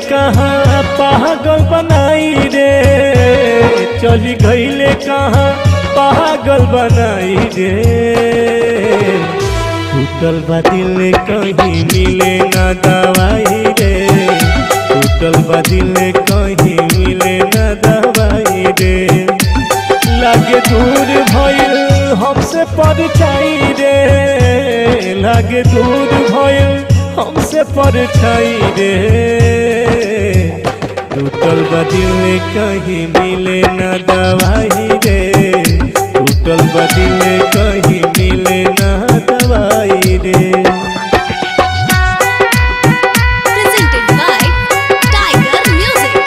कहाँ पागल बनाई रे चली गईले कहाँ पागल बनाई रे टूटल बा दिल कहीं मिले ना दवाई रे टूटल बा दिल कहीं मिले ना दवाई रे लागे दूर भइल हमसे परछाई रे लागे दूर भइल हमसे परछाई रे टूटल बा दिल कहीं मिले ना दवाई रे टूटल बा दिल कहीं मिले ना दवाई रे Presented by Tiger Music.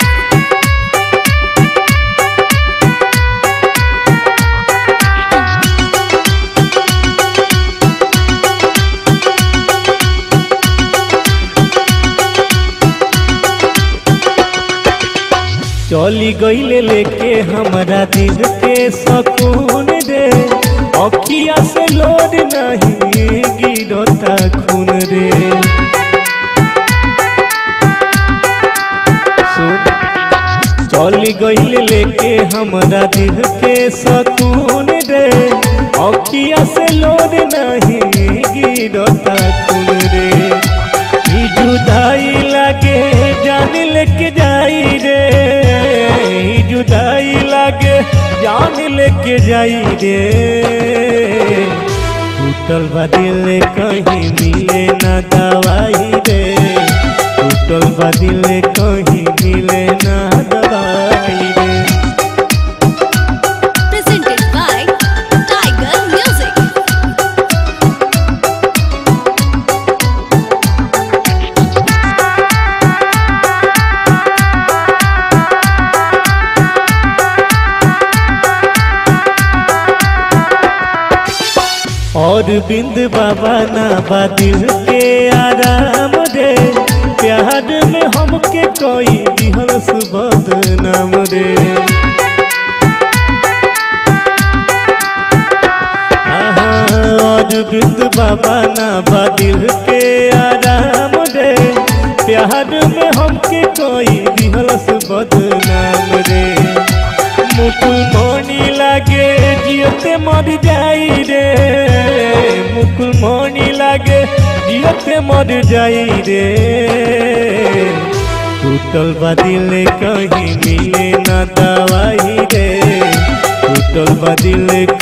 चली गईले लेके हमरा दिल के सकून रे अखिया से लोड नहीं गिरता खून रे सुन चली गईले लेके हमरा दिल के सकून रे अखिया से लोड नहीं गिरता खून रे ई जुदाई लागे जान लेके जाई रे ई जुदाई लागे जान लेके जाई रे टूटल बा दिल कहीं मिले ना दवाई रे टूटल बा दिल कहीं मिले ना दवाई रे Presented by Tiger Music. और बिंद बाबा ना बा दिल के आराम रे प्यार में हमके कोई दिहल सुबद नाम रे आहा, और बिंद बाबा ना बा दिल के आराम रे प्यार में हमके कोई दिहल सुबद नाम रे मुकुल मणि लागे जियते मर जाई रे मुकुल मणि लागे जियते मर जाई रे टूटल बा दिल कहीं मिले ना दवाई रे टूटल बा दिल